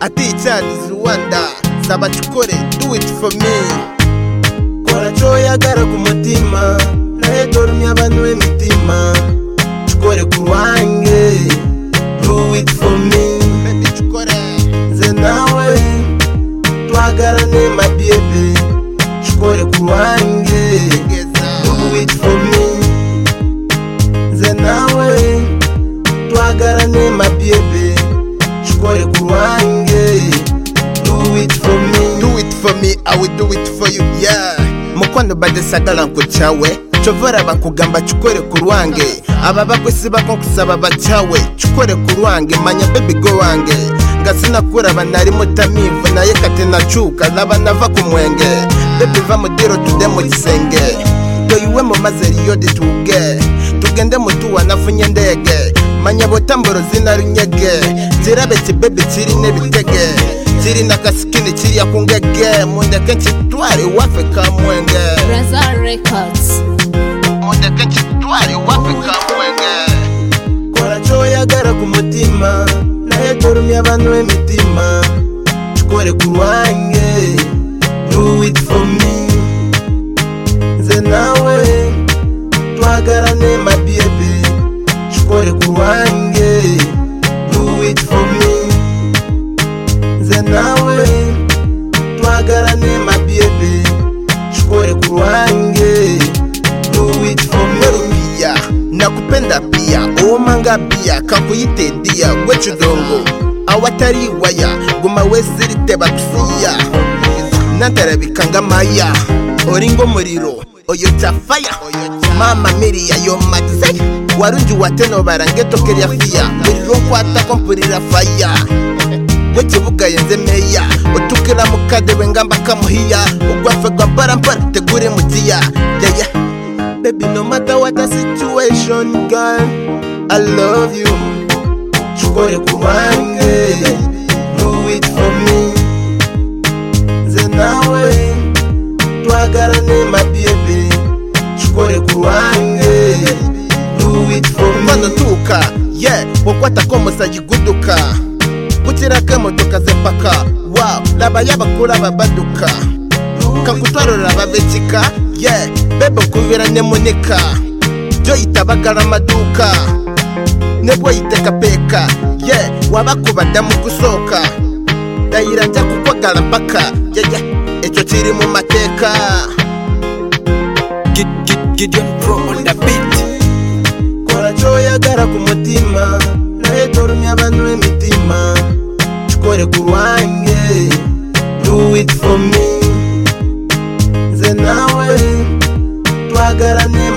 I teach her this Rwanda Saba chukore, do it for me kora cyo yagara ku mutima nawe dorumye abantu b'imitima cikore ku ruhange do it for me Baby chukore nze nawe twagarane my baby cikore ku ruhange do Geza it for me nze nawe twagarane my baby cikore ku ruhange do it for me Do it for me, I will do it for you, yeah Mukwano badesagala nkuchawe Chovora bankugamba chukore ku rwange Aba bakwisi bakonkusaba bachawe Chukore ku rwange, manya baby go wange Nga sinakuraba nari mutamivu Naye kate nacuka, naba nava ku mwenge Baby va mudiro tude mu gisenge Toyiwe mu maze riyo dituge Tugende mutuwa nafunye ndege Manya botamboro zina runyege Kirabe kibaby kiri n'ibitege Kiri na kasikini kiriya ku ngege Mundeke nshitware iwafe ka mwenge Brazza Records. mundeke kitware iwafe ka mwenge kora cyo yagara ku mutima nawe dorumye abantu b'imitima cikore ku ruhange do it for me nze nawe twagarane my baby cikore ku ruhange do it for me nze nawe twagarane my baby cikore ku ruhange do it for me pia nakupenda pia umanga pia kakuyitedia gwechudongo awatari waya guma wesirite bakusiya natarabikanga maya oringo muriro oyo chafaya mama miriya yomatse warungi watenobarangetokeriya fiya muriro nkwatako mpurira faya wekibuga yenze meya utukira mukade we ngamba kamuhiya ugwafe gwa barambara tegure mugiya yeya Baby, no matter what the situation, girl, I love you. Chukore kuwange, do it for me. Nze nawe, twagarane my baby. Chukore kuwange, do it for mbona me. ntuka ye ukwata ko musagi guduka gukiraka emotoka zepaka wa laba y'abakuru ababaduka kakutwarura ababekika ye bebe nkubira nemunika byo yitabagara amaduka nebwo yitekapeka ye wabakubada mu gusoka dayira njya kukwagara mpaka yeye icyo kiri mu mateka Kora cyo yagara ku mutima, nawe dorumye abantu b'imitima. Chukore kuwange, do it for me. Nze nawe, twagarane